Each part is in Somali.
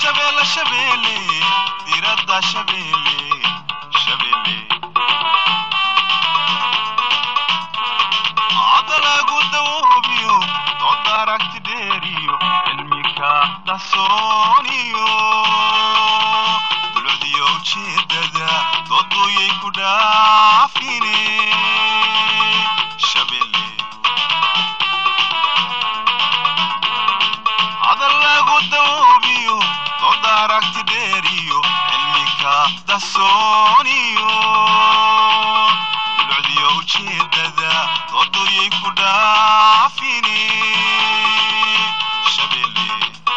shabeelle shabeelle diradda shabeelle shabeelle hadda lagu dawoobiyo dood aragti dheeriyo cilmika dhahsooniyo dulcdiyo ujeedada dooduyay ku dhaafine shabeelle hadal lagu dawoobiyo dood aragti dheeriyo cilmika dhahsooniyo dulcdiyo ujeedada dooduyay ku dhaafine shabeelle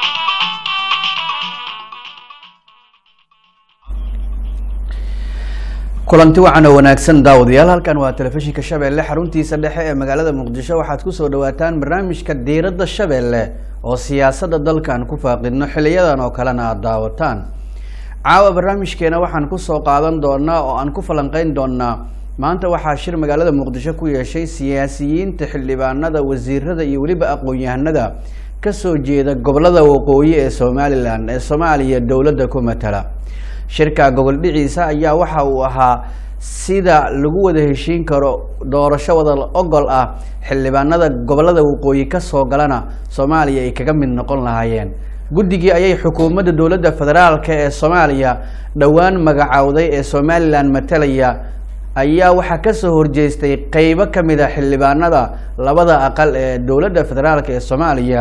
kulanti wacan oo wanaagsan daawadayaal halkan waa telefishinka shabeelle xaruntiisa dhexe ee magaalada muqdisho waxaad kusoo dhawaataan barnaamijka diiradda shabeelle oo siyaasadda dalkan ku faaqidno xiliyadan oo kalena aada daawataan caawa barnaamijkeena waxaan kusoo qaadan doonaa oo aan ku falanqeyn doonaa maanta waxaa shir magaalada muqdisho ku yeeshay siyaasiyiinta xildhibaanada wasiirada iyo weliba aqoon-yahanada kasoo jeeda gobolada waqooyi ee somalilan ee soomaaliya dowladda ku matala shirka gogol dhiciisa ayaa waxa uu ahaa sida lagu wada heshiin karo doorasho wada ogol ah xildhibaanada gobolada waqooyi kasoo galana soomaaliya ay kaga mid noqon lahaayeen guddigii ayay xukuumadda dowladda federaalk ee soomaaliya dhowaan magacowday ee somalilan matalaya ayaa waxaa kasoo horjeestay qeybo kamid a xildhibaanada labada aqal ee dowladda federaalk ee soomaaliya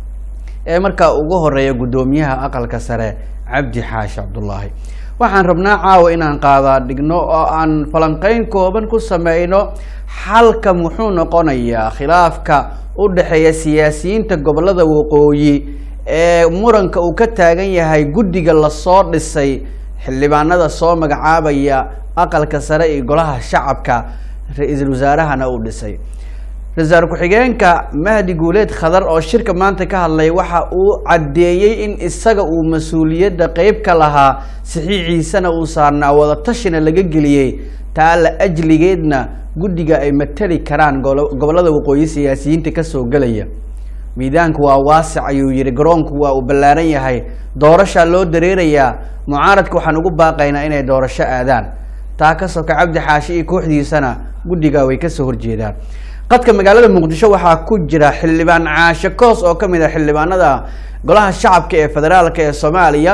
ee markaa ugu horeeya guddoomiyaha aqalka sare cabdi xaashi cabdullaahi waxaan rabnaa caawa inaan qaadaa dhigno oo aan falanqeyn kooban ku sameyno xalka muxuu noqonayaa khilaafka u dhexeeya siyaasiyiinta gobolada waqooyi ee muranka uu ka taagan yahay guddiga lasoo dhisay xildhibaanada soo magacaabaya aqalka sare iyo golaha shacabka ra-iisul wasaarahana uu dhisay ra-iisul ku-xigeenka mahdi guuleed khadar oo shirka maanta ka hadlay waxa uu caddeeyey in isaga uu mas-uuliyadda qeyb ka lahaa saxiixiisana uu saarnaa wadatashina laga geliyey taa la ajligeedna guddiga ay matali karaan golo- gobolada waqooyi siyaasiyiinta kasoo gelaya miidaanku waa waasic ayuu yihi garoonku waa uu ballaaran yahay doorashaa loo dareerayaa mucaaradka waxaan ugu baaqaynaa inay doorasho aadaan taa ka soka cabdi xaashi iyo kooxdiisana guddiga way kasoo horjeedaan qadka magaalada muqdisho waxaa ku jira xildhibaan caashe koos oo kamid ah xildhibaanada golaha shacabka ee federaalk ee soomaaliya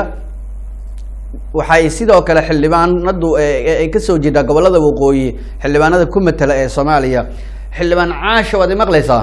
waxay sidoo kale xildhibaanadu ay kasoo jeedaa gobolada waqooyi xildhibaanada ku matala ee soomaaliya xildhibaan caashe waad imaqleysaa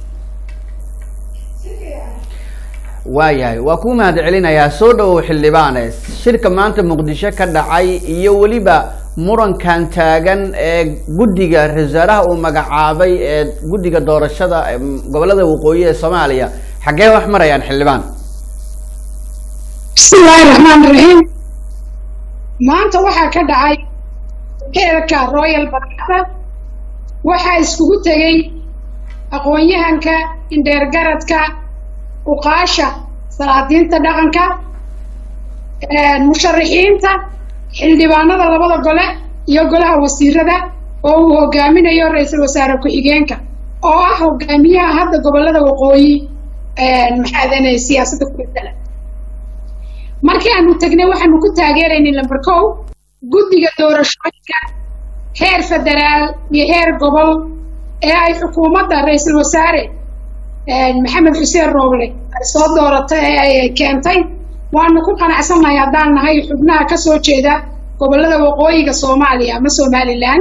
waayahay waa kuu mahad celinayaa soo dhawow xildhibaane shirka maanta muqdisho ka dhacay iyo weliba murankan taagan ee guddiga ra-isul wasaaraha uu magacaabay ee guddiga doorashada ee gobolada waqooyi ee soomaaliya xaggee wax marayaan xildhibaan bismi illaahi raxmaan raxiim maanta waxaa ka dhacay heerka royal barada waxaa iskugu tegey aqoon-yahanka indheergaradka uqaasha salaadiinta dhaqanka musharixiinta xildhibaanada labada gole iyo golaha wasiirada oo uu hogaaminayo ra-iisul wasaare ku-xigeenka oo ah hogaamiyaha hadda gobolada waqooyi maxaadane siyaasadda ku bedela markii aanu tegnay waxaanu ku taageeraynay lamber kow guddiga doorashooyinka heer federaal iyo heer gobol ee ay xukuumadda ra-iisul wasaare maxamed xuseen rooble ay soo dooratay ee ay keentay waanu ku qanacsannahay haddaan nahay xubnaha ka soo jeeda gobollada waqooyiga soomaaliya ama somalilan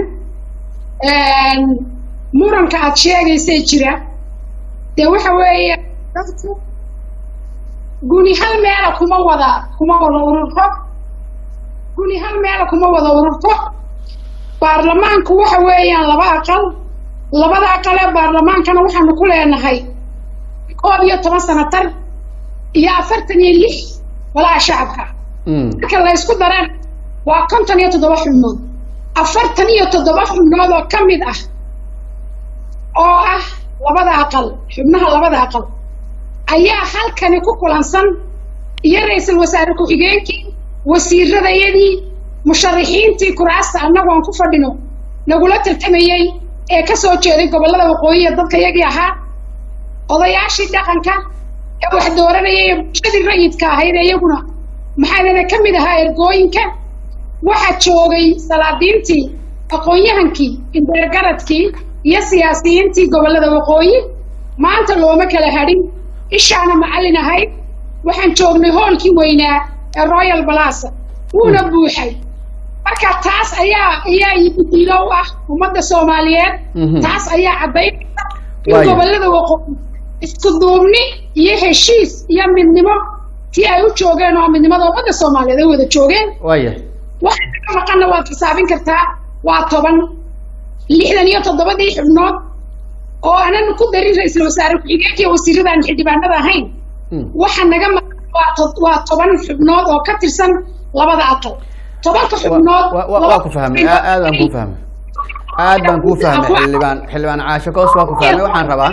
muranka aada sheegaysay jira dee waxa weeye dadku guni hal meela kuma wada kuma wada ururto guni hal meela kuma wada ururto baarlamaanku waxa weeyaan laba aqal labada aqal ee baarlamaankana waxaanu ku leenahay koob iyo toban sanatar iyo afartan iyo lix golaha shacabka marka la ysku daraan waa konton iyo toddoba xubnood afartan iyo toddoba xubnood oo ka mid ah oo ah labada aqal xubnaha labada aqal ayaa halkani ku kulansan iyo ra-iisul wasaare ku-xigeenkii wasiiradayadii musharixiintii kuraasta annagu aan ku fadhino nagula tartamayey ee ka soo jeeday gobollada waqooyi ee dadka yagii ahaa odayaashii dhaqanka ee wax dooranayay ee bulshadii rayidka ahayd ee iyaguna maxaadana ka mid ahaa ergooyinka waxaa joogay salaadiintii aqoon-yahankii indeergaradkii iyo siyaasiyiintii gobollada waqooyi maanta looma kala hadhin ishaana macallin ahayd waxaan joognay hoolkii weynaa ee royal balasa wuuna buuxay marka taas ayaa ayaa idiilo u ah ummadda soomaaliyeed Mhm. taas ayaa caddaynaysa in Waayo. gobollada waqooyi isku duubni iyo heshiis iyo midnimo tii ay u joogeen oo midnimada ummadda soomaaliyeed ay wada joogeen waaya waxa ka maqanna waad xisaabin kartaa waa toban lixdan iyo toddobadii xubnood oo aanan ku darin ra-iisul wasaare ku-xigeenka iyo wasiiradaan xildhibaanada ahayn Mm. waxa naga maqan waa to- waa toban xubnood oo ka tirsan labada aqal tobanka Wa- xubnood wa- wa- waa ku fahmay aa- aad baan ku fahmay aad baan ku fahmay xildhibaan xildhibaan caasho koos waa ku fahmay waxaan rabaa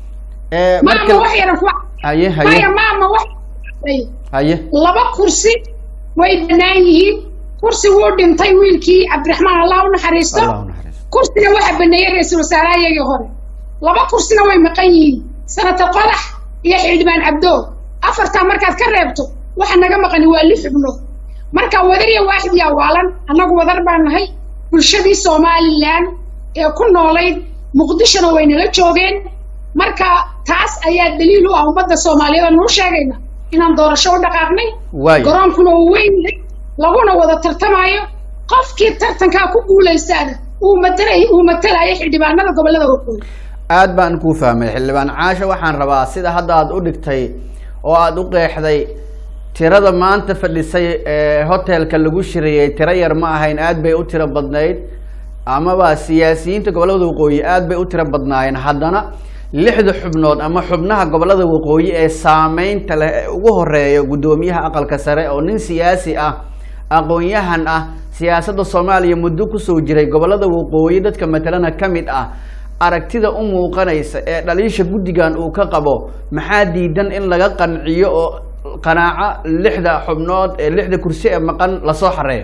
ee maama marka wax yaran ku haye haye maya maama wax haye laba kursi way bannaan yihiin kursi wuu dhintay wiilkii cabdiraxmaan allah u naxariisto allah u naxariisto kursina waxaa baneeyey ra-iisul wasaaraha iyagii hore laba kursina way maqan yihiin sanata qodax iyo xildhibaan cabdo afartaa markaad ka reebto waxa naga maqani waa lix xubnood marka wadar iyo waaxid yaa waalan annagu wadar baan nahay bulshadii somalilan ee ku noolayd muqdishona waynala joogeen marka taas ayaa daliil u ah ummadda soomaaliyeed oo nuu sheegayna inaan doorasho u dhaqaaqnay waayo garoonkuna uu weyn yahay laguna wada tartamayo qofkii tartankaa ku guulaystaana uu matalay uu matalayo xildhibaanada gobollada waqooyi aad baan kuu fahmay xildhibaan caasho waxaan rabaa sida hadda aad u dhigtay oo aad u qeexday tirada maanta fadhisay ee hotelka lagu shiriyey tiro yar ma ahayn aad bay u tiro badnayd amaba siyaasiyiinta gobollada waqooyi aad bay u tiro badnaayeen haddana lixda xubnood ama xubnaha gobollada waqooyi ee saameynta leh ee ugu horeeya guddoomiyaha aqalka sare oo nin siyaasi ah aqoon-yahan ah siyaasadda soomaaliya muddo kusoo jiray gobollada waqooyi dadka matalana ka mid ah aragtida u muuqanaysa ee dhaliisha guddigan uu ka qabo maxaa diidan in laga qanciyo oo qanaaco lixda xubnood ee lixda kursi ee maqan lasoo xareeyo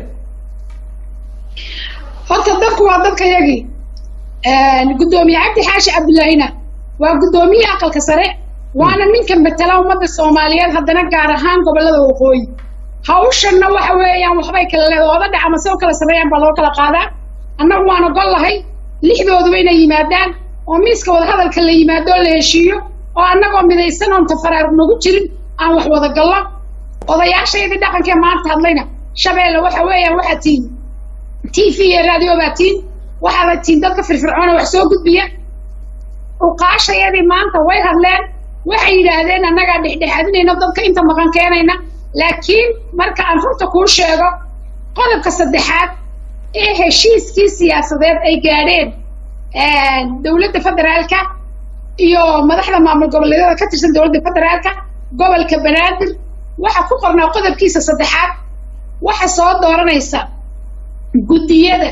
horta dadku waa dadka yagii guddoomiye cabdi xaashi cabdullaahina waa guddoomiye aqalka sare waana ninka matala ummadda soomaaliyeed haddana gaar ahaan gobollada waqooyi hawshanna waxa weeyaan waxbay kala leedahay ooda dhaca mase u kala sarreeyaan baa loo kala qaadaa annagu waan ogol lahay lixdooduba inay yimaadaan oo miiska wadahadalka la yimaado oo la heshiiyo oo annagoo midaysan oon tafaraar nagu jirin aan wax wada gallo odayaashaydii dhaqankee maanta hadlayna shabeelle waxa weeyaan waxaa tihin t v iyo radio baa tiin waxaaba tiin dadka firfircoona wax soo gudbiya uqaashayadii maanta way hadleen waxay yidhaahdeen annagaa dhexdhexaadinayna dadka inta maqan keenayna laakiin marka aan runta kuu sheego qodobka saddexaad ee heshiiskii siyaasadeed ay gaadheen dowladda federaalka iyo madaxda maamul goboleedyada ka tirsan dowladda federaalka gobolka banaadir waxa ku qornaa qodobkiisa saddexaad waxa soo dooranaysa guddiyada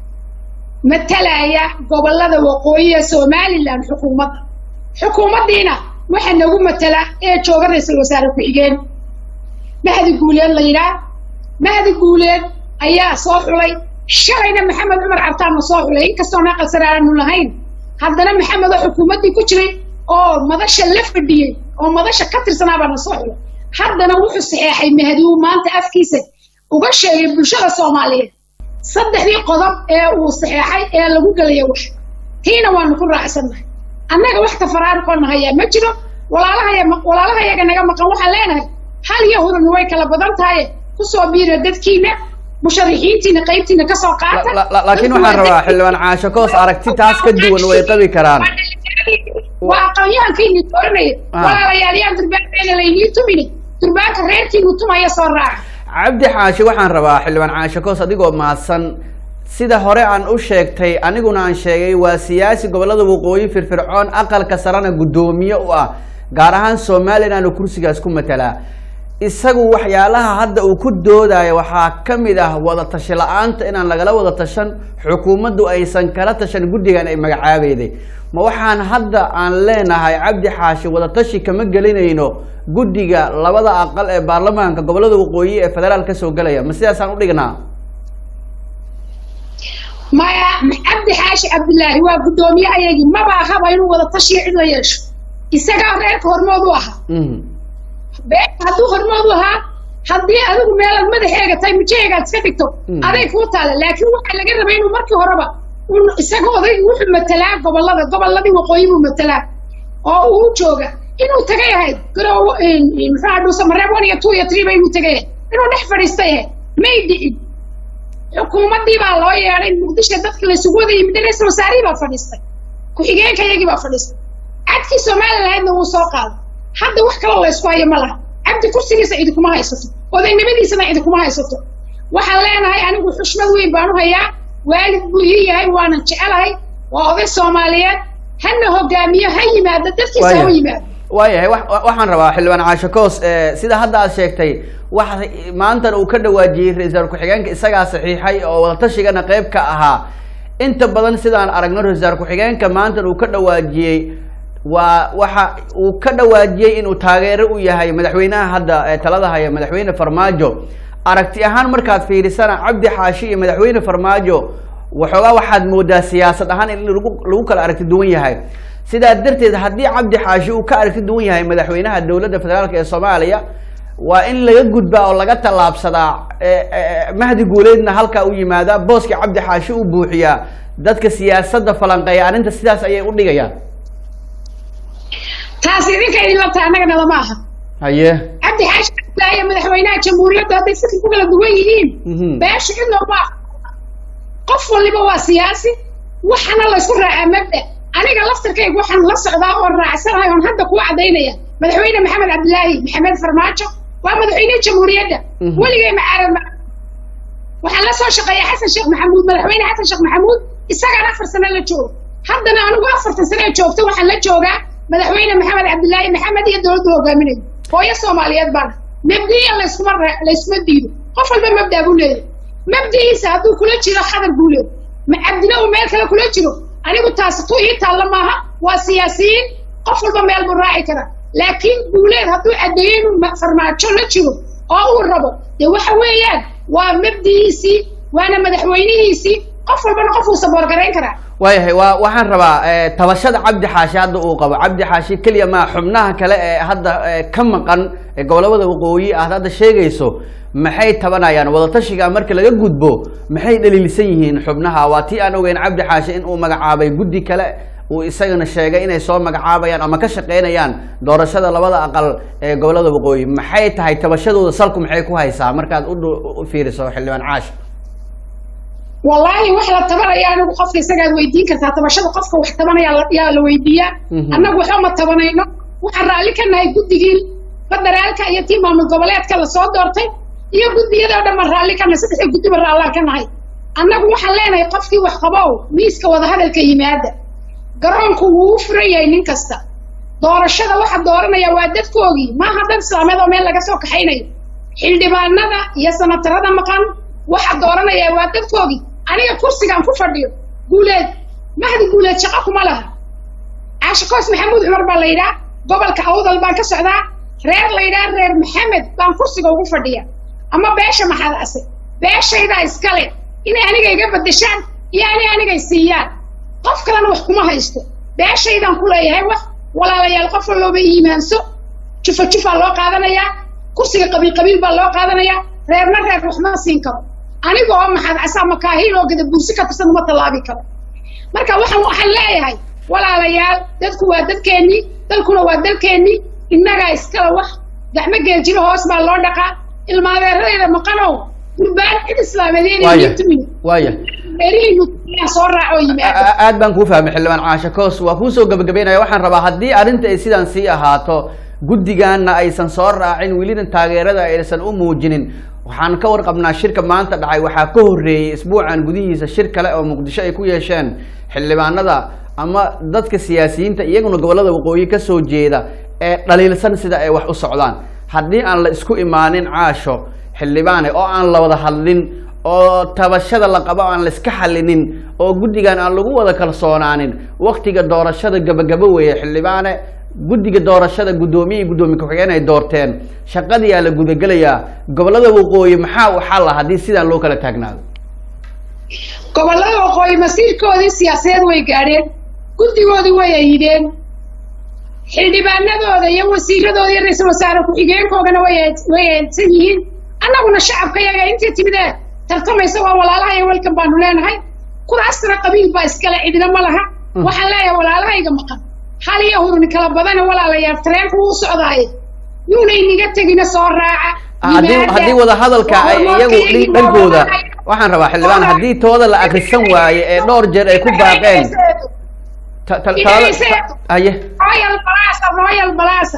matalaya gobollada waqooyi ee somalilan xukuumadda xukuumaddiina waxa nagu matala ee jooga ra-iisul wasaare ku-xigeen mahdi guuleed la yidhaah mahdi guuleed ayaa soo xulay shalayna maxamed cumar cabtaanna soo xulay inkastoona aqal sare aanu lahayn haddana maxamed oo xukuumaddii ku jiray oo madasha la fadhiyey oo madasha ka tirsanaabaa na soo xulay haddana wuxuu saxeexay mahdi uu maanta afkiisa uga sheegay bulshada soomaaliyeed saddexdii qodob ee uu saxeexay ee lagu gelaya wax tiina waanu ku raacsannahay annaga wax tafaraaruqoona hayaa ma jiro walaalahaya walaalahayaga naga maqan waxaan leenahay hal iyo hurun way kala badan tahay kusoo biira dadkiina musharixiintiina qaybtiina kasoo qaata La- la- laakiin waxaan rabaa xildhibaan caasho koos aragti taas ka duwan way qabi karaan waa aqoonyahankiini dooranaya Ah. walaalayaal yaan durbaankeena laynii tumini durbaanka reerkiinu tumaya soo raaca cabdi xaashi waxaan rabaa xildhibaan caasho koos adigoo mahadsan sida hore aan u sheegtay aniguna aan sheegay waa siyaasi gobollada waqooyi firfircoon aqalka sarena guddoomiye u ah gaar ahaan somalilan oo kursigaas ku matalaa isagu waxyaalaha hadda uu ku doodayo waxaa ka mid ah wada tashi la-aanta inaan lagala wada tashan xukuumaddu aysan kala tashan guddigan ay magacaabayday ma waxaan hadda aan leenahay cabdi xaashi wada tashi kama gelinayno guddiga labada aqal ee baarlamaanka gobollada waqooyi ee federaal ka soo gelaya ma sidaasaan u dhignaa maya cabdi xaashi cabdilaahi waa guddoomiye ayagii maba ahaba inuu wada tashiyo cid la yeesho isagaa reerka hormood u ahaa Mhm. beerta hadduu hormood u ahaa haddii adigu meelaad madaxeega tahay mujaheegaad iska dhigto Mm. aday kuu taala laakiin waxaa laga rabay inuu markii horeba un isaga oday wuxuu matalaa gobolada goboladii waqooyi buu matalaa oo uu jooga inuu tagay ahayd garowo muxuu dhuusa mareeb one iyo two iyo three ba inuu tagay ahayd inuu dhex fadhiistay ahayd may dhicin xukuumaddii baa loo yeedhay muqdisho dadka laysugu wada yimid ra-iisul wasaarihii baa fadhiistay ku-xigeenka iyagii baa fadhiistay cadkii somalilandna wuu soo qaaday hadda wax kaloo laysku hayo ma laha cabdi kursigiisa cidi kuma haysato odaynimadiisana cidi kuma haysato waxaan leenahay anigu xushmad weyn baan u hayaa waalid buu ii yahay waanan jecelahay waa oday soomaaliyeed hana hogaamiyo ha yimaado dadkiisa ha Waayahay. yimaado waayahay wa- wa- waxaan rabaa xildhibaan caasho koos eh, sida hadda aad sheegtay waxa maantan uu ka dhawaajiyey ra-iisul ku-xigeenka isagaa saxiixay oo wadatashiganna qayb ka ahaa inta badan sidaan aragno ra-isul ku-xigeenka maantan uu ka dhawaajiyey waa waxa uu ka dhawaajiyey inuu taageero u yahay madaxweynaha hadda ee talada haya madaxweyne farmaajo aragti ahaan markaad fiirisana cabdi xaashi iyo madaxweyne farmaajo waxoogaa waxaad moodaa siyaasad ahaan in lagu lagu kala aragti duwan yahay sidaa darteed haddii cabdi xaashi uu ka aragti duwan yahay madaxweynaha dowladda federaalk ee soomaaliya waa in laga gudbaa oo laga tallaabsadaa eh, eh, mahdi guuleedna halkaa u yimaadaa booska cabdi xaashi u buuxiyaa dadka siyaasadda falanqeeya arrinta sidaas ayay u dhigayaan taas idinka idinla tahay annagana lama aha haye cabdi xaashi cabdilaahi madaxweynaha jamhuuriyadda hadday fikir ku kala duwan yihiin Mhm. beesha cidna uma aha qof waliba waa siyaasi waxana laysku raacaa mabda aniga laftarkayga waxaan la socdaa oo raacsanahay oon hadda kuu cadaynaya madaxweyne maxamed cabdilaahi maxamed farmaajo waa madaxweyne jamhuuriyadda Mhm. weligay macaarad ma waxaan la soo shaqeeya xasan sheekh maxamuud madaxweyne xasan sheekh maxamuud isagaan afar sano la joogo haddana anigu afartan sano ee joogta waxaan la joogaa madaxweyne maxamed cabdilaahi maxamed iyo dowladda hogaaminayo hooyo soomaaliyeed baana mabdiya layskuma ra- layskuma diido qof walba mabdaa buu leeyahay mabdihiisa hadduu kula jiro khadar buu leeyahay ma cabdina uu meel kale kula jiro anigu taasi tu ii taalla maaha waa siyaasiyiin qof walba meel buu raaci karaa laakiin guuleed hadduu caddeeyo inuu ma- farmaajo la jiro oo uu rabo dee waxa weeyaan waa mabdihiisii waana madaxweynihiisii qof walbana qof uu saboorgarayn karaa waayahay waa waxaan rabaa eh, tabashada cabdi xaashi hadda uu qabo cabdi xaashi keliya maa xubnaha kale ee hadda eh, ka maqan ee gobolada waqooyi aad hadda sheegayso maxay tabanayaan wadatashiga marka laga gudbo maxay dhaliilsan yihiin xubnaha waa tii aan ogeyn cabdi xaashi in uu magacaabay guddi kale uu isagana sheegay inay soo magacaabayaan ama ka shaqeynayaan doorashada labada aqal ee gobolada waqooyi maxay tahay tabashadooda salku maxay ku haysaa markaad u dhu- u fiiriso xildhibaan caash wallaahi wax la tabanaya anigu qofka isagaad weydiin kartaa tabashada qofka wax tabanaya la- yaa la weydiiyaa Mhm. annagu waxba ma tabanayno waxaan raalli ka nahay guddigii federaalka iyo tii maamul goboleedka lasoo doortay iyo guddiyadoo dhan baan raalli ka nahay saddexda guddiba raallaan ka nahay annagu waxaan leenahay qofkii wax qabow miiska wadahadalka yimaada garoonku wuu u furan yahay nin kasta doorashada waxa dooranaya waa dadkoogii maaha dad islaameed oo meel laga soo kaxaynayo xildhibaanada iyo sanatarada maqan waxa dooranaya waa dadkoogii aniga kursigaan ku fadhiyo guuleed mahdi guuleed shaqo kuma laha caashikoos maxamuud cumar baa la yidhaa gobolka awdal baan ka socdaa reer la yidhaa reer maxamed baan kursiga ugu fadhiya ama beesha maxaad ase beeshaydaa iskale inay aniga iga bedeshaan iyo ani anigay siiyaan qof kalena wax kuma haysto beeshaydaan ku leeyahay wax walaalayaal qof walooba iimaanso jufa jufaa loo qaadanayaa kursiga qabiil qabiil baa loo qaadanayaa reerna reer wax ma siin karo aniga oo maxaad casaa makaahiil oo gada buursi ka tirsan uma tallaabi karo marka waxaan waxaan leeyahay walaalayaal dadku waa dadkeennii dalkuna waa dalkeennii innagaa iskala wax gacmo geeljiro hoos baa loo dhaqaa ilmaadeeradeeda maqanow gurbaan cid islaameed waaya inay timin waaya reerihiinu soo raaco oo yimaado A- aad baan kuu fahmay xildhibaan caashe koos waa kuusoo gabagabeynaya waxaan rabaa haddii arrinta ay sidaan sii ahaato guddigaana aysan soo raacin welina taageerada aysan u muujinin waxaan ka warqabnaa shirka maanta dhacay waxaa ka horreeyey isbuucan gudihiisa shir kale oo muqdisho ay ku yeesheen xildhibaanada ama dadka siyaasiyiinta iyaguna gobolada waqooyi ka soo jeeda ee dhaliilsan sida ay wax u socdaan haddii aan la isku imaanin caasho xildhibaane oo aan la wada hadlin oo tabashada la qabo aan la iska xallinin oo guddigan aan lagu wada kalsoonaanin waktiga doorashada gabagabo weeye xildhibaane guddiga doorashada guddoomiye iyo guddoomiye ku-xigeen ay doorteen shaqadiyaa la gudagelayaa gobolada waqooyi maxaa u xalla haddii sidaan loo kala taagnaado gobollada waqooyi masiirkoodii siyaasadeed way gaadheen guddigoodii way ayideen xildhibaanadooda iyo wasiiradooda iyo ra-iisul wasaare ku-xigeenkoogana way way eedsan yihiin annaguna shacabka yaga intii timidee tartamaysa waa walaalahaya welkan baanu leenahay kuraastana qabiil baa iskale cidina ma laha waxaan leeyahay walaalahayga maqan hal iyo hurni kala badana walaalayaal tareenku wuu socdaaye yuuna inaga tegina soo raaca haddii yimaada. haddii wada hadalka ay iyagu Hormoodka iyo dhankooda hormoodka- waxaan rabaa xildhibaan haddii tooda la akrisan waaye ee dhowr jeer ay ku baaqeen ta- ta- talada ta- haye royal balasa royal balasa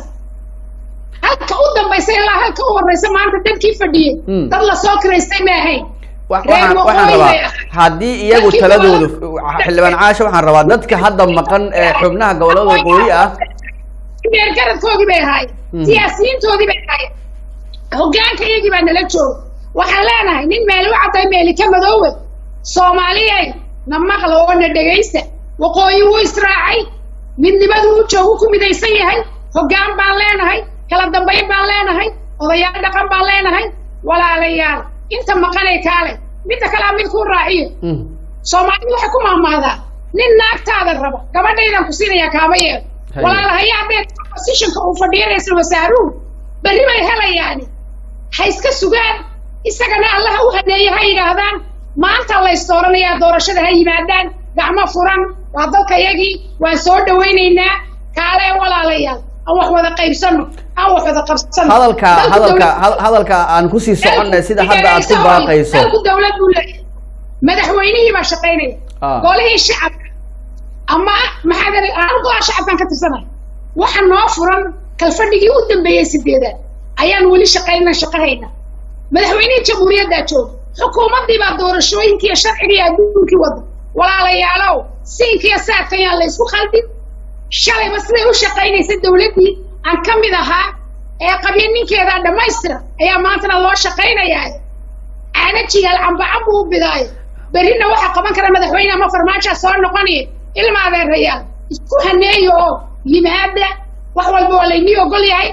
halka u dambaysa ilaa halka u horeysa maanta dadkii fadhiyey Mm. dad lasoo kiraystay ma ahayn wa- Reer waxaan waxaan waqooyi rabaa bay ahayd. haddii iyagu Dadkii taladoodu gobolada- xildhibaan caasha waxaan rabaa dadka hadda maqan ee xubnaha gobolada waqooyi ah meergaradkoodii bay ahaayeen Mm. siyaasiyiintoodii bay ahaayeen hoggaanka iyagii baa nala jooga waxaan leenahay nin meeli u cadday meeli ka madoowe soomaaliyay na maqla oo na dhegaysta waqooyi wuu israacay midnimadu u joogu ku midaysan yahay hoggaan baan leenahay kala dambayn baan leenahay odayaal dhaqan baan leenahay walaalayaal inta maqanay kaale midda kalea mid kuu raaciyo Mm. soomaalidu waxay ku mahmahdaa nin naagtaada raba gabadhaydan ku siinayaa kaama yeelo Haye. walaalahayaa dee positionka uu fadhiya ra-iisul wasaaruhu berri bay helayaani ha iska sugaan isagana allaha u haneeye ha yidhaahdaan maanta la isdooranayaa doorashada ha yimaadaan gacmo furan waa dalkayagii waan soo dhawaynaynaa kaale walaalayaal aan wax wada qaybsano aan wax wada qabsano hadalka Dalku hadalka dawlad- had- hadalka aan kusii soconnay sida hadda aad ku baaqayso dalku dawlad buu leeyahay madaxweynihii baa shaqaynaya Ah. golihii shacabka ama maxaad anu golaha shacabkan ka tirsanahay waxa noo furan kalfadhigii u dambeeyey sideedaad ayaan weli shaqayna shaqahayna madaxweynihii jamhuuriyaddaa jooga xukuumaddii baa doorashooyinkii iyo sharcigii iyo adduunkii wada walaalayaalow siinkiiyo saadka ayaan la isku khaldin shalayba siday u shaqaynaysa dawladdii aan ka mid ahaa ee qabyaninkeeda dhammaystira ayaa maantana loo shaqaynayaa caana jigaal cambacambu u bidaayo berrina waxaa qaban kara madaxweyne ama farmaajaa soo noqonaya ilma adeerayaal isku haneeyo oo yimaada wax walba waa laynii ogol yahay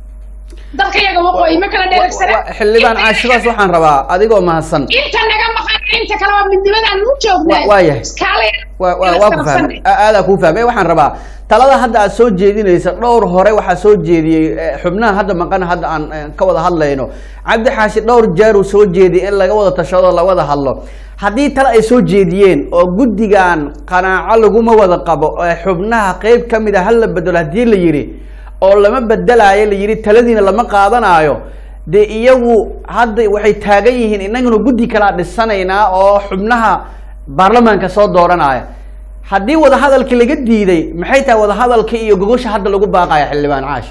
dalka yaga waqooyi ma kala dheeragsana Wa- xildhibaan caashidaas waxaan rabaa adigoo mahadsan inta naga maqan inta kale waa midnimadaan u joognaa Wa- waa yahay. iskaale waa waa- waa ku fahmay A- aadaa kuu fahmay waxaan rabaa talada hadda aad soo jeedinaysa dhowr hore waxaa soo jeediyey eh, xubnaha hadda maqan hadda aan eh, ka wada hadlayno cabdi xaashi dhowr jeer uu soo jeediyey in laga wada tashado la wada hadlo haddii tale ay soo jeediyeen oo guddigan qanaaco laguma wada qabo ee xubnaha qeyb ka mid a hal la bedelo haddii la yidhi oo lama bedelaayo la yidhi taladiina lama qaadanaayo dee iyagu hadda waxay taagan yihiin innaguna guddi kalaa dhisanaynaa oo xubnaha baarlamaanka soo dooranaya haddii wadahadalkii laga diiday maxay tahay wadahadalkii iyo gogosha hadda lagu baaqaya xildhibaan caash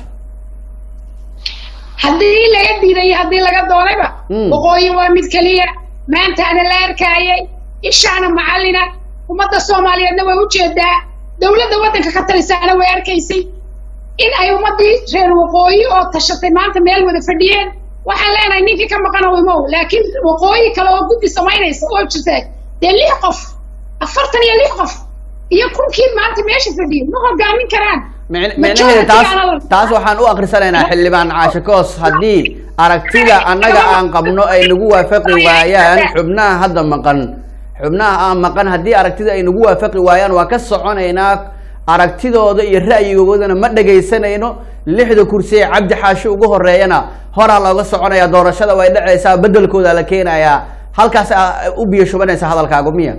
haddii laga diiday iyo haddii laga doonayba Mm. waqooyi waa mid keliya maantaana la arkaayay ishaana macallina ummadda soomaaliyeedna way ujeedaa dowladda waddanka ka talisaana way arkaysay in ay ummaddii reer waqooyi oo tashatay maanta meel wada fadhiyeen waxaan leenahay ninkii ka maqan oo imow laakiin waqooyi kale oo guddi samaynaysa oo jirta dee lix qof afartan iyo lix qof iyo kunkii maanta meesha fadhiyay ma hogaamin karaan Micn- Majority micnaheeda taas gaana la- taas waxaan u akhrisanaynaa xildhibaan caashe koos haddii aragtida annaga aan qabno ay nagu waafaqi waayaan xubnaha hadda maqan xubnaha aan maqan haddii aragtida ay nagu waafaqi waayaan waa ka soconaynaa aragtidooda iyo ra'yigoodana ma dhegaysanayno lixda kursi ee cabdi xaashi ugu horeeyana horaa looga soconaya doorashada way dhacaysaa bedelkooda la keenayaa halkaas aa u biyo shubanaysa hadalkaagu miya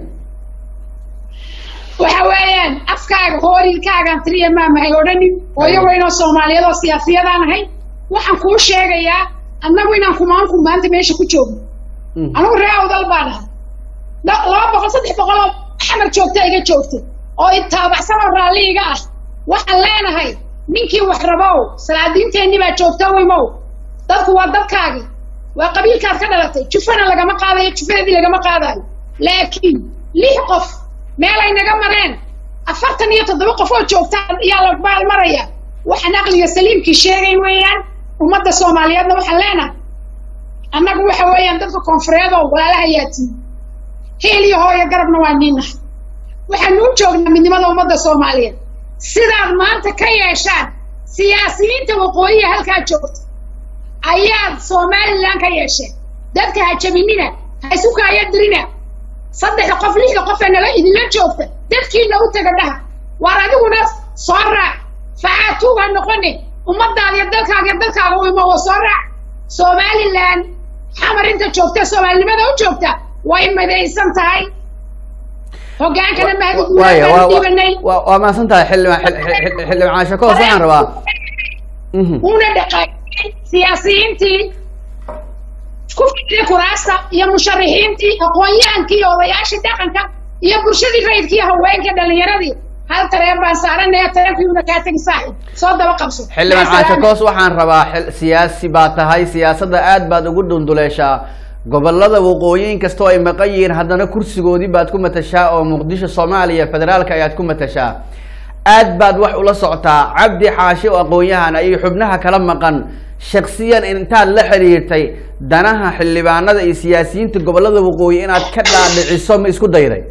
waxa weeyaan afkaaga hoorilkaagaan tiriya maamahay odhanin hooyo weyn oo soomaaliyeed oo siyaasiyadaan ahay waxaan kuu sheegayaa annagu inaan kumaanku maanta meesha ku joogno Mm. anigu ree awdal baan ahay Da- laba boqol saddex boqol oo xamar joogta iga joogta oo itaabacsan oo raalli iga ah waxaan leenahay ninkii wax rabow salaadiinteenni baa joogta wimow dadku waa dadkaagii waa qabiilkaad ka dhalatay jufana lagama qaadayo jufadeedii lagama qaadayo laakiin lix qof meel ay naga mareen afartan iyo toddoba qof oo joogta ayaa la baalmaraya waxaan aqliga saliimkii sheegayn weeyaan ummadda soomaaliyeedna waxaan leenahay annagu waxa weeyaan dadka koonfureed oo walaalaha yaatiin heel iyo hooyo garabna waa niinahay waxaanu u joognaa midnimada ummadda soomaaliyeed sidaad maanta ka yeeshaan siyaasiyiinta waqooyiga halkaa joogta ayaad somalilan ka yeesheen dadka ha jabinina ha isu kaayadirina saddexda qof lixda qof ee nala idinla joogta dadkiina u taga dhaha waar adiguna soo raac facaatuuga noqone ummadaada iyo dalkaaga iyo dalkaaga u imo oo soo raac somalilan xamar inta joogta soomaalinimada u joogta way midaysan tahay hogaankana mahadi waaya waa- dhibanay waa waa mahadsan tahay xildhibaan xil- xil- xil- xildhibaan shakos waxaan rabaa Mhm. una dhaqaaqay siyaasiyiintii ku fadhiya kuraasta iyo musharixiintii aqoon-yahankii iyo odayaashii dhaqanka iyo bulshadii rayidkii iyo haweenkii dhalinyaradii hal tareen baan saaranaya tareenkiiuna kaa tegi saaxib soo daba qabso xildhibaan Maa salaama. caashakos waxaan rabaa xil- siyaasi baa tahay siyaasadda aad baad ugu dhunduleeshaa gobolada waqooyin kastoo ay maqan yihiin haddana kursigoodii baad ku matashaa oo muqdisho soomaaliya federaalka ayaad ku matashaa aad baad wax ula socotaa cabdi xaashi oo aqoon-yahan iyo xubnaha kala maqan shaksiyan intaad la xiriirtay danaha xildhibaanada iyo siyaasiyiinta gobolada waqooyi inaad ka dhaadhiciso ma isku dayday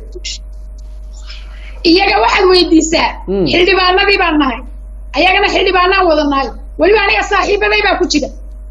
iyaga waxaad weydiisaa Mm. xildhibaanadii baan nahay ayagana xildhibaanaan wada nahay weliba aniga saaxiibaday baa ku jira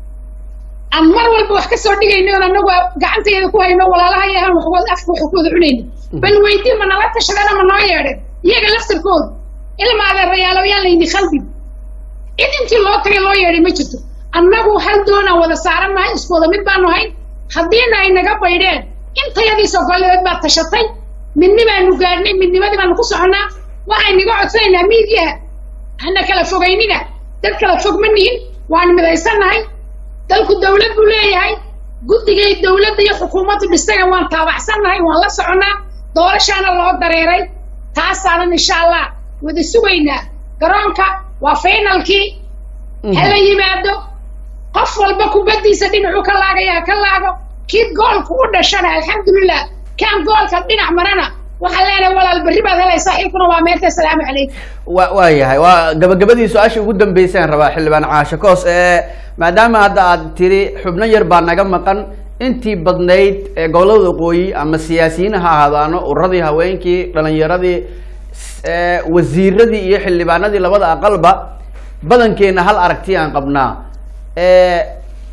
aan mar walba wax ka soo dhigayno oon anagu gacanteeda ku hayno walaalaha yahan waxwad afka wax ku wada cunayno bal weydii ma nala tashadeen ma noo yeedheen iyaga laftarkooda ilma adeerayaalo yaan layni khaldin cid intii loo tagay loo yeedhay ma jirto annagu hal doonaan wada saaran nahay isku wada mid baanu hayn haddiina ay naga baydheen intayadii sogoleed baad tashatay midni baanu gaadhnay midnimadii baanu ku soconnaa waxay naga codsanaynaa miidiyaha hana kala fogaynina dad kala fog ma nihin waanu midaysannahay dalku dawlad buu leeyahay guddigay dawladda iyo xukuumaddu dhistayna waan taabacsannahay waan la soconnaa doorashaana loo dareeray taasaanan insha allah wada sugaynaa garoonka waa finalkii hala yimaado qof walba kubaddiisa dhinacuu ka laagaya ha ka laago kii goolku u dhashana alxamdulilah kaan goolka dhinac marana waxaan leenahay walaal berri baad helaysaa xilkuna waa meerta asalaamu calaykum wa waa yahay waa gabagabadii su-aasha ugu dambeysaan rabaa xildhibaan caasho koos ee maadaama hadda aad tiri xubno yar baa naga maqan intii badnayd ee gobolada waqooyi ama siyaasiyiin ha ahaadaano ururadii haweenkii dhalinyaradii s- ee wasiiradii iyo xildhibaanadii labada aqalba badankeena hal aragti aan qabnaa ee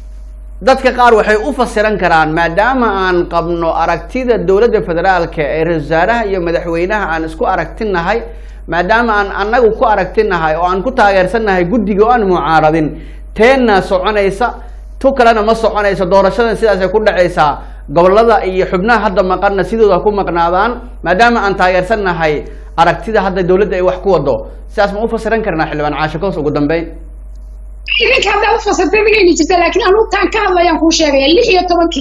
dadka qaar waxay u fasiran karaan maadaama aan qabno aragtida dowladda federaalka ee ra-iisul wasaaraha iyo madaxweynaha aan isku aragtinahay maadaama aan annagu ku aragtinahay oo aan ku taageersannahay guddiga oo aan mucaaradin teenna soconaysa tu kalena ma soconayso doorashadan sidaasay ku dhacaysaa gobolada iyo xubnaha hadda maqanna sidooda ku maqnaadaan maadaama aan taageersannahay aragtida hadda dowladda ay wax ku wado sidaas ma u fasiran karnaa xildhibaan caasho koos ugu dambeyn idinka haddaad u fasirtay digayni jirta laakiin anugu taan ka hadlayaan kuu sheegaya lix iyo tobankii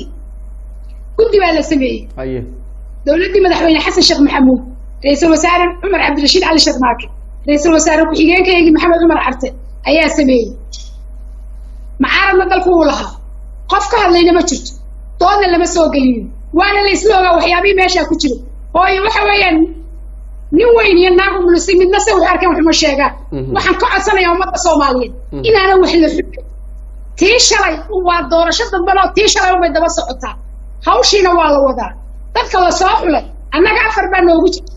guddi baa la sameeyey haye dowladdii madaxweyne xasan sheekh maxamuud ra-iisul wasaare cumar cabdirashiid cali sheekh maake ra-iisul wasaare ku-xigeenkaygii maxamed cumar carte ayaa sameeyey macaaradna dalku uu lahaa qof ka hadlayna ma jirto doodna lama soo gelinin waana la isla ogaa waxyaabihii meeshaa ku jira hooyo waxa weeyaan nin weyn iyo naagu mulusay midna se waxay arkeen waxuma sheegaan Mhm. waxaan ka codsanayaa ummadda soomaaliyeed Mhm. inaanan wax la xubin tii shalay waa doorasho damban oo tii shalay unbay daba socotaa hawshiina waa la wadaa dadka la soo xulay annaga afar baa noogu jira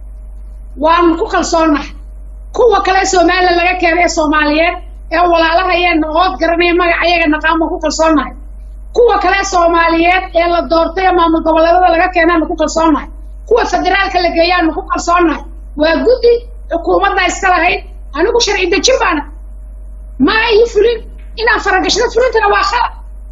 waanu ku kalsoonahay kuwa kale somalilan laga keenay ee soomaaliyeed ee walaalahayeenna ood garanaya magaca ayaga naqaan baan ku kalsoonahay kuwa kale soomaaliyeed ee la doortay ee maamul goboleedada laga keenaanu ku kalsoonahay kuwa federaalka la geeyaanu ku kalsoonahay waa guddi xukuumadda iska lahayd anigu sharci dejin baana ma ay fulin inaan faragashado fulintana waa khalad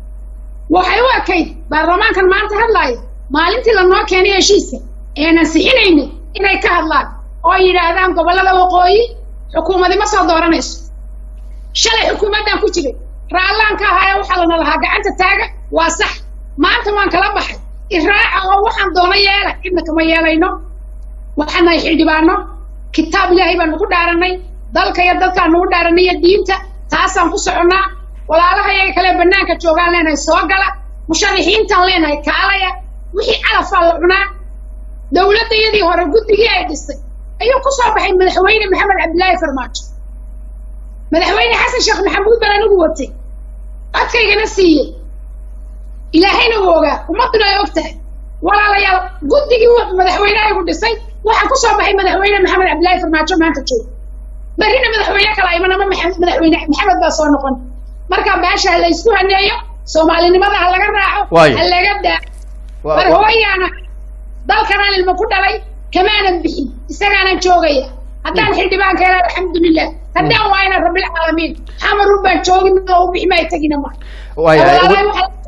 waxay u ekayd baarlamaankan maanta hadlaaya maalintii lanoo keenay heshiiska eenan sixinaynay inay ka hadlaan oo yidhaahdaan gobollada waqooyi xukuumadi ma soo dooranayso shalay xukuumaddan ku jiray raallaan ka ahaa ee waxaa lana lahaa gacanta taaga waa sax maanta waan kala baxay iraaca oo waxaan doono yeela cidna kama yeelayno waxaan nahay xildhibaano kitaab ilaahay baan nagu dhaaranay dalka iyo dadkaan nagu dhaaranay iyo diinta taasaan ku soconnaa walaalaha iyaga kale bannaanka joogaan leenahay soo gala musharixiintaan leenahay kaalaya wixii calafaa la cunaa dowladda iyadii hore guddigii ay dhistay ayuu ku soo baxay madaxweyne maxamed cabdilaahi farmaajo madaxweyne xasan sheekh maxamuud baan anigu watay codkaygana siiyey ilaahayna uu ogaa ummadduna ay og tahay walaalayaal guddigii wuxuu madaxweynehaygu dhisay waxaa ku soo baxay madaxweyne maxamed cabdilaahi farmaajo maanta jooga berrina madaxweyne kala imanama maxa- madaxweyne maxamed baa soo noqon marka beesha ha la isku haneeyo soomaalinimada ha laga raaco Waayo. ha laga daa Wa- mar wa- hooyaana dalkanaan ilmo ku dhalay kamaanan bixin isagaanan joogaya haddaan xildhibaanka helaa alxamdulilah haddaan waayna rabbilcaalamiin xamarun baan joogin oo u bixi maayo tegina ma waayahay ugu- walaalahay waxaa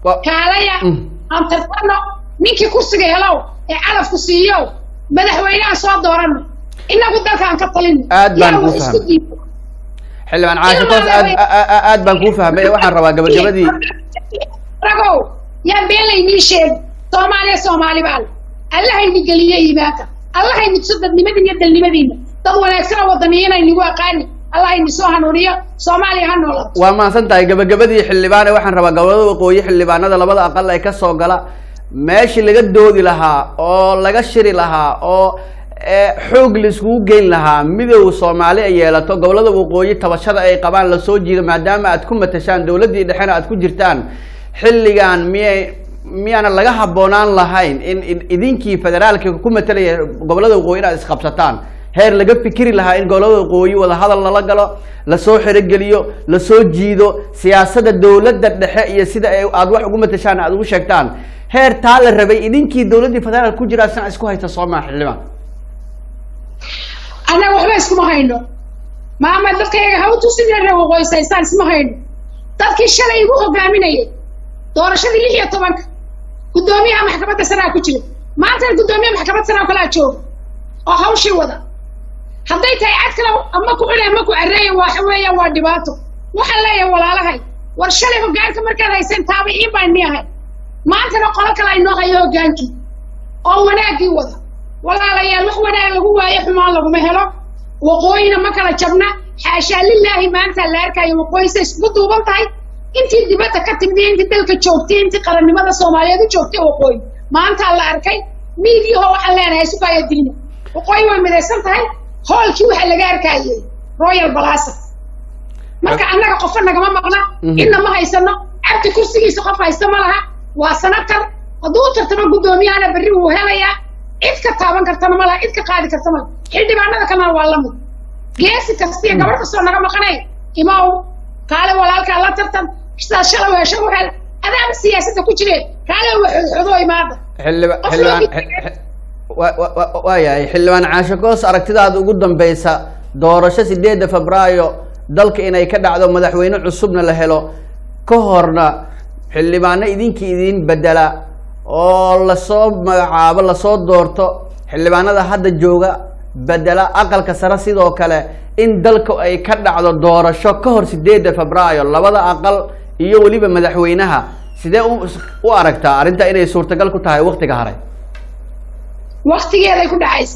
Wa- kaalaya Mm. aan tartano ninkii kursiga helow ee calafku siiyow madaxweynehan soo doorano inagu dalkaan ka talino Aad baan yaa kuu wax isku fahmay. diibo xildhibaan caasho toos aad a- a- aad baan kuu fahmay waxaan rabaa gabagabadii ragow yaa beelaynii sheeg soomaaliya soomaali baal allahayni geliye iimaanka allahayni tuso dadnimadiina iyo dalnimadiina dad wanaagsan oo wadaniyiinaynigu aqaani allahayni soo hanuuniyo soomaaliya ha noolaato waa mahadsan tahay gabagabadii xildhibaane waxaan rabaa gobolada waqooyi xildhibaanada labada aqal ee ka soo gala meeshii laga doodi lahaa oo laga shiri lahaa oo ee, xoog laiskugu geyn lahaa midow soomaali ay yeelato gobolada waqooyi tabashada ay qabaan lasoo jiido maadaama aad ku matashaan dowladdii dhexena aad ku jirtaan xilligan miyay miyaana laga habboonaan lahayn in in- idinkii federaalka ku matalaya gobolada waqooyi inaad isqabsataan heer laga fikiri lahaa in gobolada waqooyi wadahadal lala galo lasoo xerogeliyo lasoo jiido siyaasadda dowladda dhexe iyo sida ay aad wax ugu matashaan aad ugu sheegtaan heer taa la rabay idinkii dowladdii federaalka ku jira sina isku haysta soomaa xildhibaan annaga waxba iskuma hayno maama dadkayaga ha u tusidee reer waqooyisaystaan isma hayno dadkii shalay igu hogaaminayay doorashadii lix iyo tobanka guddoomiyaha maxkamadda sanaa ku jira maantana guddoomiyaha maxkamadda sanaa kalaa jooga oo hawshii wada hadday tahay cad kale ama ku cunay ama ku carreeya waxa weeyaan waa dhibaato waxaan leeyahay walaalahay war shalay hoggaanka markaad hayseen taabiciin baan ni ahay maantana qolo kale aynoo hayo hoggaankii oo wanaaggii wada walaalayaal wax wanaag lagu waayo xumaan laguma helo waqooyina ma kala jabna xaashaa lilaahi maanta la arkayo waqooyisa iskugu duuban tahay intii dibadda ka timid iyo intii dalka joogtay intii qarannimada soomaaliyeed u joogtay waqooyi maantaa la arkay miidiyaho waxaan leenahay sugaya diina waqooyi way midaysan tahay hoolkii waxaa laga arkayay royal balasa marka annaga qofka nagama maqna Mhm. inna ma haysano cabdi kursigiisa qof haysta ma laha waa sanatar hadduu u tartamo guddoomiyahana berri wuu helayaa cid ka taaban kartana ma laha cid ka qaadi karta ma laha xildhibaanada kalena waa la mid geesi kasta iyo gabar kastoo naga maqanay imaw kaale walaalkaa la tartan sidaas shalay hesho u hel adaaba siyaasadda ku jireen kaale waxoodxodo imaada xildhiba Qof xildhibaan loo- xi- xi- wa- wa- wa- waayahay xildhibaan caasho goos aragtidaada ugu dambeysa doorasho sideedda febraayo dalka inay ka dhacdo madaxweyne cusubna la helo ka horna xildhibaano idinkii idin bedela oo lasoo magacaabo lasoo doorto xildhibaanada hadda jooga bedela aqalka sare sidoo kale in dalka ay ka dhacdo doorasho ka hor sideedda febraayo labada aqal iyo weliba madaxweynaha sidee u u aragtaa arrinta inay suurtagal ku tahay waktiga haray waktigeeday ku dhacaysa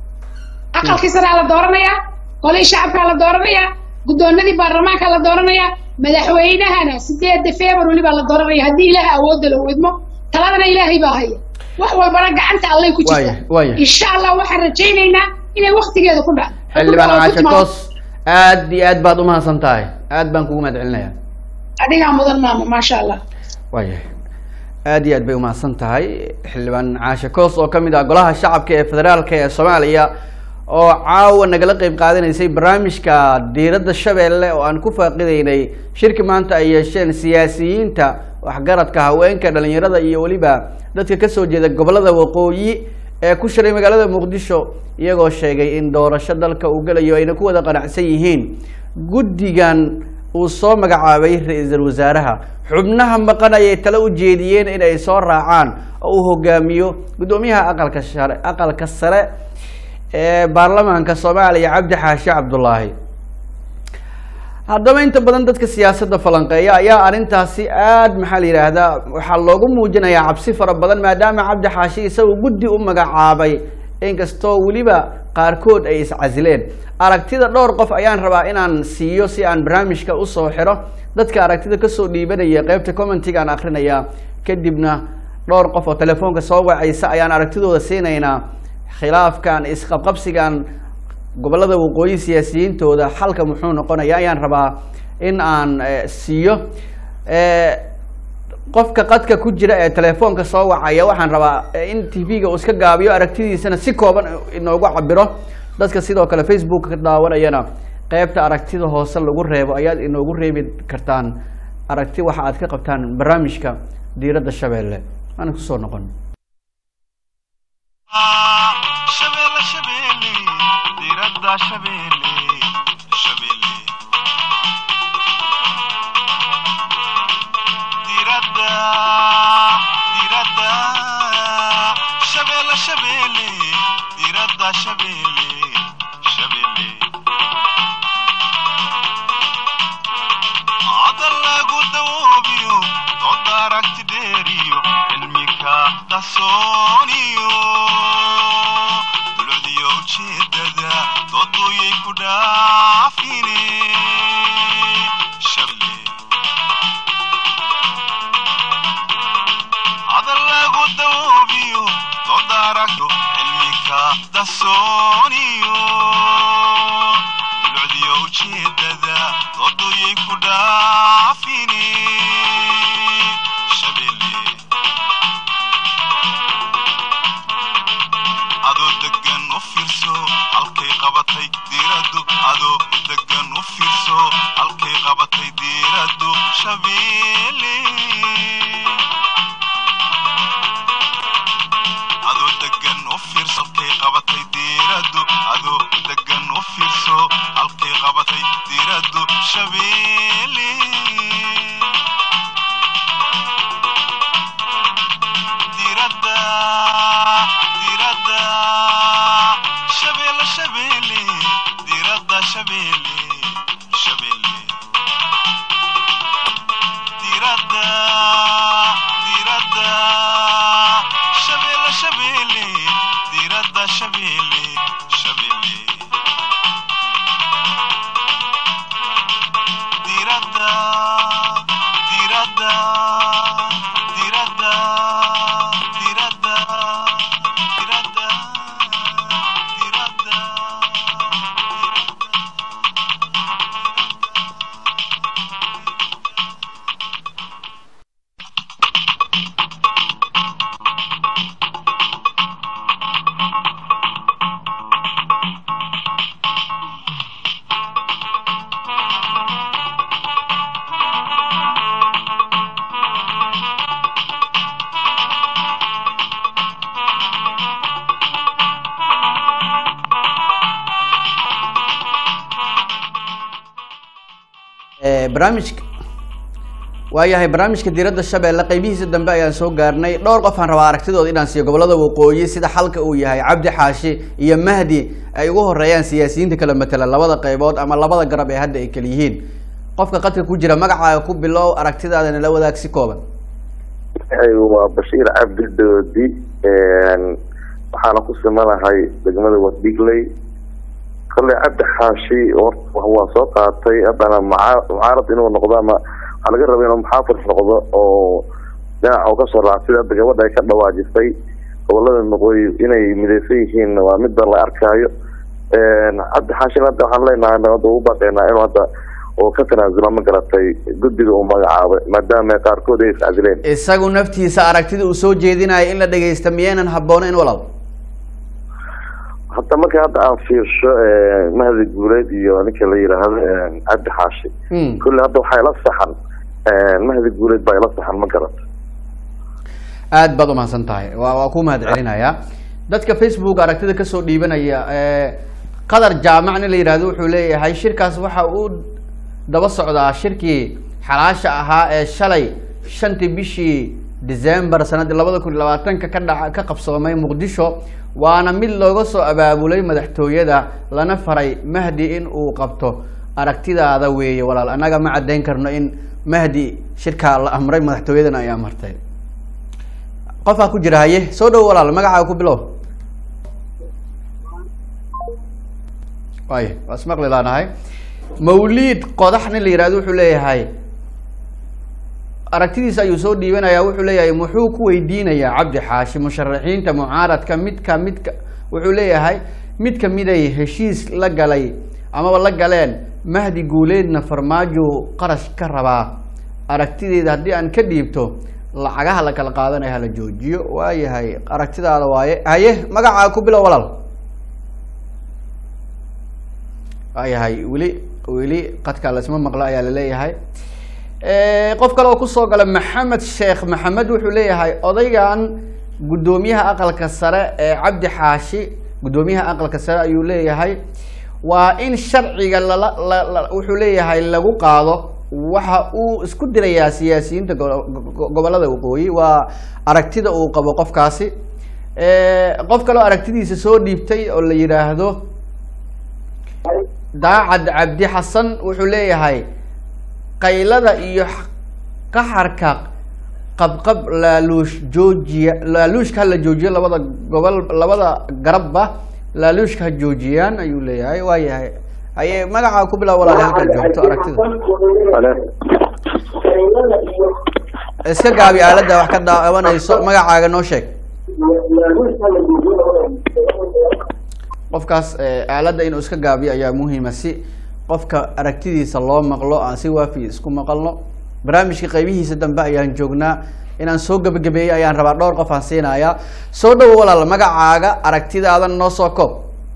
aqalkii saraa la dooranayaa golihii shacabkaa la dooranayaa guddoonadii baarlamaankaa la dooranayaa madaxweynahana sideedda february baa la dooranaya haddii ilaaha awoodda la widmo taladana ilaahay baa haya wax walbana gacanta allay ku Waaya, jirta waaya. insha allah waxaan rajaynaynaa inay waktigeeda ku dhacdo xildhibaan Oo ku caasho timaado. toos aad iyo aad baad umahadsan tahay aad baan kugu mahad celinaya adigaa mudan maama maasha allah waayahay aad iyo aad bay umahadsan tahay xildhibaan caashe koos oo kamid ah golaha shacabka ee federaalka ee soomaaliya oo caawa nagala qeyb qaadanaysay barnaamijka diiradda shabeelle oo aan ku faaqideynay shirki maanta ay yeesheen siyaasiyiinta waxgaradka haweenka dhalinyarada iyo weliba dadka kasoo jeeda gobolada waqooyi ee ku shiray magaalada muqdisho iyagoo sheegay in doorasho dalka uu gelayo ayna ku wada qanacsan yihiin guddigan uu soo magacaabay ra-iisul wasaaraha xubnaha maqan ayay tale u jeediyeen in ay soo raacaan oo uu hogaamiyo guddoomiyaha aqalka share aqalka sare ee baarlamaanka soomaaliya cabdi xaashi cabdulaahi haddaba inta badan dadka siyaasadda falanqeeya ayaa arrintaasi aad maxaa la yidhaahdaa waxaa loogu muujinayaa cabsi fara badan maadaama cabdi xaashi isagu guddi u magacaabay inkastoo weliba qaarkood ay iscasileen aragtida dhowr qof ayaan rabaa inaan siiyo si aan barnaamijka usoo xiro dadka aragtida kasoo dhiibanaya qeybta commentiga aan akrinaya kadibna dhowr qof oo telefoonka soo wacaysa ayaan aragtidooda siinaynaa khilaafkan isqabqabsigan gobolada waqooyi siyaasiyiintooda xalka muxuu noqonaya ayaan rabaa in aan eh, siiyo Eh, qofka qadka ku jira ee telefoonka soo wacaya waxaan rabaa eh, in tv-ga uu iska gaabiyo aragtidiisana si kooban inoogu cabiro dadka sidoo kale facebook ka daawanayana qeybta aragtida hoose lagu reebo ayaad inoogu reebi kartaan aragti waxa aad ka qabtaan barnaamijka diiradda shabeelle aan kusoo noqon shabeelle shabeelle diiradda shabeelle shabeelle diiradda shabeelle diradda shabeelle shabeelle hadal lagu dawoobiyo dooda aragti dheeriyo cilmika qarsooniyo dulcdiyo ujeedada dooduyay ku dhaafine shabeelle hadal lagu dawoobiyo dooda aragto cilmika qarsooniyo dulcdiyo ujeedada dooduyay ku dhaafine shabeelle adoo degan u fiirso halkay qabatay diiraddu adoo degan u fiirso halkay qabatay diiraddu shabeelle adoo degan u fiirso halkay qabatay diiraddu adoo degan u fiirso halkay qabatay diiraddu shabeelle diradda diradda shabeelle shabeelle diradda shabeelle shabeelle diradda diradda shabeelle shabeelle diradda shabeelle shabeelle diradda diradda diradda diradda diradda diradda barnaamijka waayahay barnaamijka diiradda shabeelle qeybihiisa dambe ayaan soo gaarnay dhowr qof aan rabaa aragtidooda inaan siiyo gobolada waqooyi sida xalka uu yahay cabdi xaashi iyo mahdi ay ugu horeeyaan siyaasiyiinta kala matela labada qeybood ama labada garab ee hadda ay kala yihiin qofka qadka ku jira magacaaga ku bilow aragtidaada nala wadaag si kooban magacaygu waa bashiir cabdi doodi waxaana ku simanahay degmada wardigley kolley cabdi xaashi horta waa soo qaatay haddana mucaa- mucaarad inuu noqdo ama waxaa laga raba inuu muxaafid noqdo oo dhinaca uu kasoo raac sida hadda gabadha ay ka dhawaajisay gobolada waqooyi inay midaysan yihiin waa midba la arkaayo cabdi xaashin hadda waxaan leenahay nabadda ugu baaqaynaa inuu hadda uu ka tanaasulo ma garatay guddiga uu magacaabay maadaama qaarkood ay iscadileen isagu naftiisa aragtida uu soo jeedinayo in la dhagaysta miyaynan habboonayn walaal hadda marka hadda aan fiirsho mahdi guuleed iyo ninka la yidhaahdo cabdi xaashi Hmm. kulle hadda waxaa ila saxan mahdi guuleed baa ila saxan ma garata aad baad umahadsan tahay waa waa ku mahad celinayaa dadka facebook aragtida kasoo dhiibanaya ee, qadar jaamac nin la yidhahdo wuxuu leeyahay shirkaas waxa uu daba socdaa shirkii xalaasha ahaa ee shalay shantii bishii december sanadii labada kun iyo labaatanka ka dhaca ka qabsoomay muqdisho waana mid looga soo abaabulay madaxtooyada lana faray mahdi in uu qabto aragtidaada weeye walaal annaga ma caddayn karno in mahdi shirkaa la amray madaxtooyadana ay amartay qofaa ku jira haye soo dhowo walaal magacaaga ku bilow waay waa ismaqli laanahay mawliid qodax nin la yihahdo wuxuu leeyahay aragtidiisa ayuu soo dhiibanayaa wuxuu leeyahay muxuu ku weydiinayaa cabdi xaashi musharaxiinta mucaaradka midka midka wuxuu leeyahay mid kamiday heshiis la galay amaba la galeen mahdi guuleedna farmaajo qarash ka rabaa aragtideeda haddii aan ka dhiibto lacagaha la kala qaadanaya hala joojiyo waayahay aragtidaada waaye haye magacaaga ku bilow walaal waayahay weli weli qadka lasma maqlo ayaa laleeyahay qof kale oo kusoo gala maxamed sheekh maxamed wuxuu leeyahay odaygan guddoomiyaha aqalka sare ee cabdi xaashi guddoomiyaha aqalka sare ayuu leeyahay waa in sharciga lala la- la- wuxuu leeyahay lagu qaado waxa uu isku dirayaa siyaasiyiinta go- go- gobolada waqooyi waa aragtida uu qabo qofkaasi qof kaloo aragtidiisa soo dhiibtay oo la yidhaahdo daacad cabdi xasan wuxuu leeyahay qaylada iyo qaxarka qabqab laaluush joojiya laaluushka hala joojiyo labada gobol labada garabba laaluushka ha joojiyaan ayuu leeyahay waa yahay haye magacaa ku bilaab walaal halkaad joogto aragtida iska gaabi aaladda wax ka daawanayso magacaaga noo sheeg qofkaas aaladda inuu iska gaabiyo ayaa muhiima si qofka aragtidiisa loo maqlo aan si waafi isku maqalno barnaamijka qaybihiisa dambe ayaan joognaa inaan soo gebagabeeyo ayaan rabaa dhowr qof aan siinayaa soo dhawo walaal magacaaga aragtidaadan noo soo koob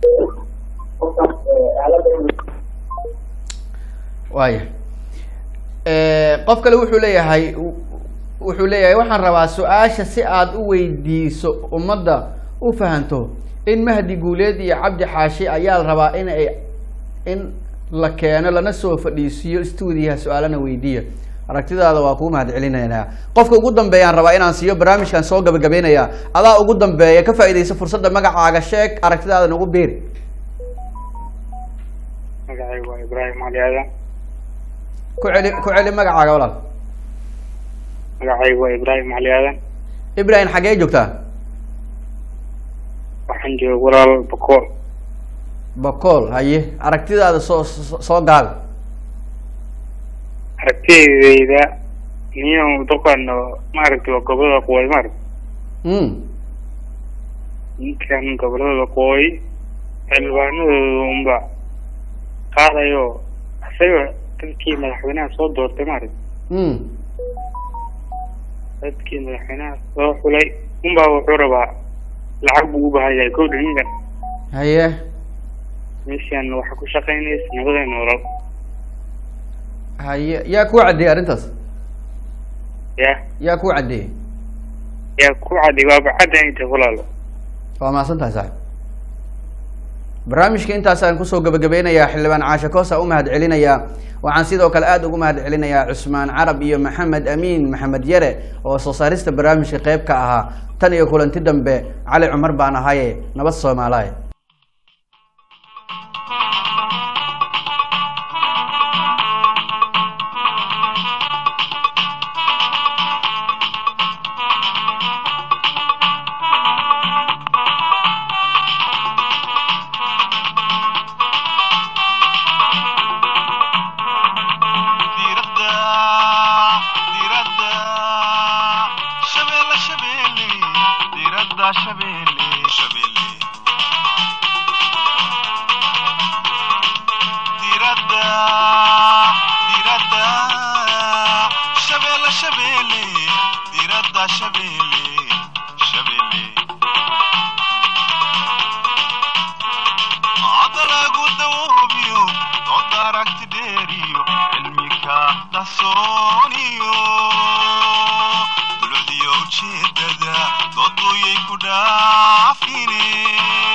waaya qof kale wuxuu leeyahay wuxuu leeyahay waxaan rabaa su-aasha si aad u weydiiso ummadda u fahanto in mahdi guuleed iyo cabdi xaashi ayaa la rabaa in ay in la keeno lana soo fadhiisiiyo stuudiyaha su-aalana weydiiya aragtidaada waa kuu mahad celinaynaa qofka ugu dambeeyaan rabaa inaan siiyo barnaamijkan soo gabagabeynayaa adaa ugu dambeeya ka faaidaysa fursadda magacaaga sheeg aragtidaada nagu beeri magacaygu waa ibraahim cali aadan ku celi ku celi magacaaga walaal magacaygu waa ibraahim cali aadan ibrahim xaggee joogtaa waxaan jooga walaal bakool bakool haye aragtidaada soo soo soo gaabi aragtidayda niyo dadkan maaragtay waa gobolada waqooyi maaragta mm ninkan gobolada waqooyi xildhibaanadooda unba qaadayo isaga dadkii madaxweynaha soo doortay maaragta mm dadkii madaxweynaha soo xulay unbaa wuxuu rabaa lacag buu u baahan yahay kowdha ninkan haye meeshan waxaa ku shaqaynaysa nabada nolol haye yaa kuu caddeeyey arrintaas ya yaa kuu caddeeyey yaa ku cadday waaba cadda inta walaalo waa mahadsan tahay saaxib barnaamijka intaasaan kusoo gabagabeynayaa xildhibaan caashe koosa u mahad celinayaa waxaan sidoo kale aada ugu mahad celinayaa cusmaan carab iyo maxamed amiin maxamed yare oo soo saarista barnaamijka qeyb ka ahaa tan iyo kulanti dambe cali cumar baan ahaye nabad soomaalaye diradda diradda shabeelle shabeelle diradda shabeelle shabeelle diradda diradda shabeelle shabeelle diradda shabeelle shabeelle adalagu dawoobiyo dood aragti dheeriyo cilmika qarsooniyo dulcdiyo ujeedada dooduyay ku dhaafine